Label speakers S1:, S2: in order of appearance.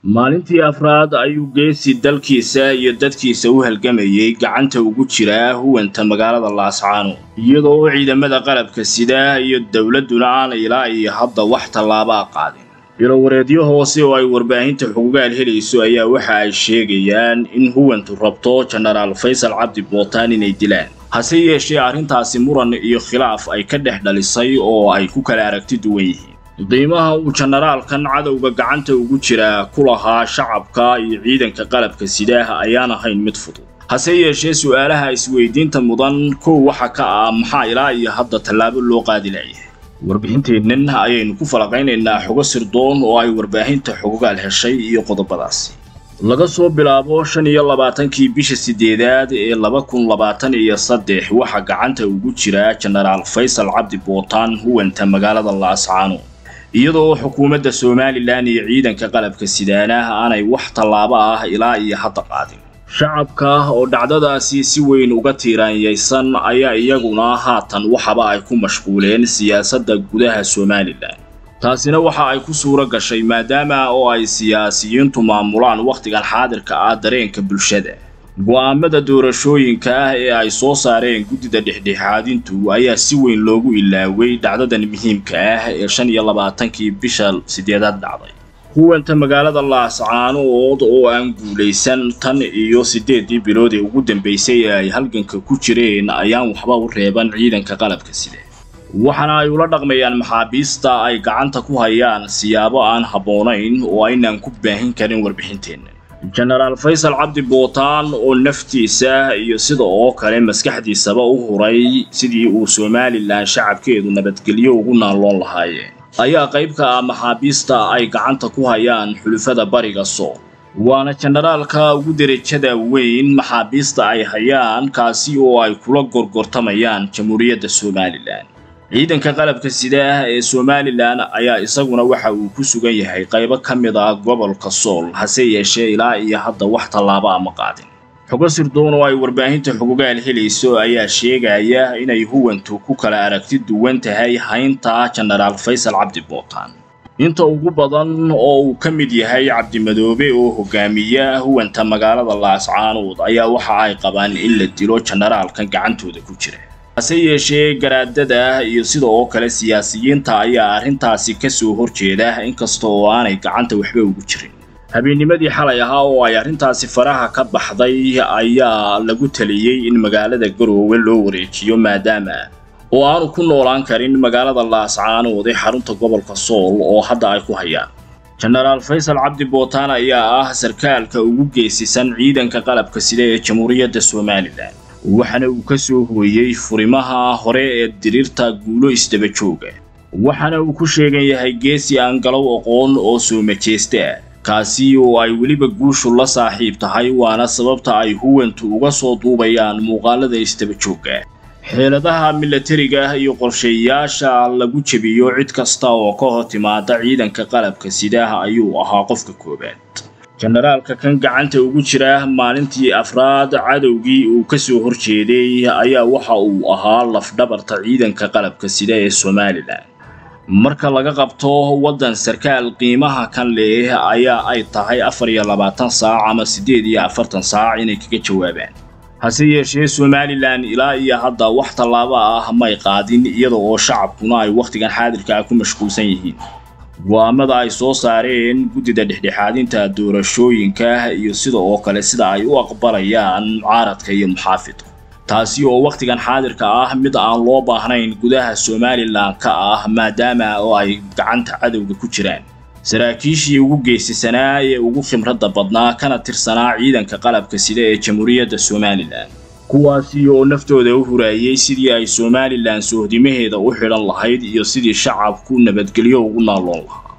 S1: maalintii afraad ayuu geesi dalkiisa iyo dadkiisa u halgamayay gacanta ugu jiraa huwanta magaalada laascaano iyadoo ciidamada qalabka sida iyo dowladduna aan ilaa iyo hadda wax tallaabaa qaadin ilowareedyo hoose oo ay warbaahinta xugugaal helayso ayaa waxa ay sheegayaan in huwantu rabto jenaraal faysal cabdi bootaan inay dilaan hase yeeshee arrintaasi muran iyo khilaaf ay ka dhex dhalisay oo ay ku kala aragti duwan yihiin qiimaha uu jenaraalkan cadowga gacanta ugu jiraa ku lahaa shacabka iyo ciidanka qalabka sidaah ayaan ahayn mid fudud hase yeeshee su'aalaha isweydiinta mudan kow waxa ka ah maxaa ilaa iyo hadda tallaabo loo qaadi layahay warbixinteennan ayaynu ku falaqaynaynaa xogo sirdoon oo ay warbaahinta xogogaal heshay iyo qodobadaasi laga soo bilaabo shan iyo labaatankii bisha sideedaad ee laba kun labaatan iyo saddex waxaa gacanta ugu jira jenaraal faysal cabdi bootaan huwanta magaalada laascaano iyadoo xukuumadda somalilan iyo ciidanka qalabka sidaanaah aanay wax tallaabo ah ilaa iyo hadda qaadin shacabka oo dhacdadaasi si weyn uga tiiraanyaysan ayaa iyaguna haatan waxaba ay ku mashquuleen siyaasadda gudaha somalilan taasina waxa ay ku suuro gashay maadaama oo ay siyaasiyiintu maamulaan wakhtigan xaadirka ah dareenka bulshada go'aamada doorashooyinka ah ee ay soo saareen guddida dhexdhexaadintu ayaa si weyn loogu ilaaway dhacdadan muhiimka ah ee shan iyo labaatankii bisha sideedaad dhacday huwanta magaalada laascaanood oo aan guulaysan tan iyo siddeedii bilood ee ugu dambaysay ee ay halganka ku jireen ayaan waxba u reeban ciidanka qalabka side waxaana ay ula dhaqmayaan maxaabiista ay gacanta ku hayaan siyaabo aan habboonayn oo aynaan ku baahin karin warbixinteenna jenaraal faysal cabdi bootaan oo naftiisa iyo sida oo kale maskaxdiisaba u huray sidii uu somalilan shacabkeedu nabadgelyo ugu naalloon lahaayeen ayaa qayb ka ah maxaabiista ay gacanta ku hayaan xulufada bariga sool waana jenaraalka ugu derajada weyn maxaabiista ay hayaan kaasi oo ay kula gorgortamayaan jamhuuriyadda somalilan ciidanka qalabka sidaah ee somalilan ayaa isaguna waxa uu ku sugan yahay qaybo ka mid ah gobolka sool hase yeeshee ilaa iyo hadda wax tallaabo ama qaadin xogo sirdoon oo ay warbaahinta xugugaal helayso ayaa sheegaya inay huwantu ku kala aragti duwan tahay haynta jenaraal faysal cabdi bootaan inta ugu badan oo uu ka mid yahay cabdimadoobe oo hogaamiya huwanta magaalada laascaanood ayaa waxa ay qabaan in la dilo jenaraalkan gacantooda ku jira hase yeeshee garaadada iyo sida oo kale siyaasiyiinta ayaa arrintaasi ka soo horjeeda inkasta oo aanay gacanta waxba ugu jirin habeennimadii xalay ahaa oo ay arrintaasi faraha ka baxday ayaa lagu taliyey in magaalada garoowe loo wareejiyo maadaama oo aanu ku noolaan karin magaalada laascaanood ee xarunta gobolka sool oo hadda ay ku hayaan jenaraal faysal cabdi bootaan ayaa ah sarkaalka ugu geesisan ciidanka qalabka sida ee jamhuuriyadda somalilan waxaana uu ka soo hooyey furimaha hore ee diriirta guulo isdaba jooga waxaana uu ku sheegan yahay geesi aan galow aqoon oo soo majeesta ah kaasi oo ay weliba guushu la saaxiib tahay waana sababta ay huwantu uga soo duubayaan muuqaalada isdaba joogga xeeladaha milatariga iyo qorsheeyaasha lagu jebiyo cid kasta oo ka hor timaada ciidanka qalabka sidaah ayuu ahaa qofka koowaad jenaraalka kan gacanta ugu jira maalintii afraad cadowgii uu ka soo horjeeday ayaa waxa uu ahaa lafdhabarta ciidanka qalabka sida ee somalilan marka laga qabto waddan sarkaal qiimaha kan leh ayaa ay tahay afar iyo labaatan saac ama siddeed iyo afartan saac inay kaga jawaabaan hase yeeshee somalilan ilaa iyo hadda wax tallaabo ah may qaadin iyada oo shacabkuna ay wakhtigan xaadirka ah ku mashquulsan yihiin go'aamada ay soo saareen guddida dhexdhexaadinta doorashooyinka iyo sida oo kale sida ay u aqbalayaan mucaaradka iyo muxaafidka taasi oo wakhtigan xaadirka ah mid aan loo baahnayn gudaha somalilan ka ah maadaama oo ay gacanta cadowga ku jiraan saraakiishii ugu geesisanaa ee ugu khimradda badnaa kana tirsanaa ciidanka qalabka sida ee jamhuuriyadda somalilan kuwaasi oo naftooda u huraayey sidii ay somalilan sohdimaheeda u xidhan lahayd iyo sidii shacabku nabadgelyo ugu naalloon lahaa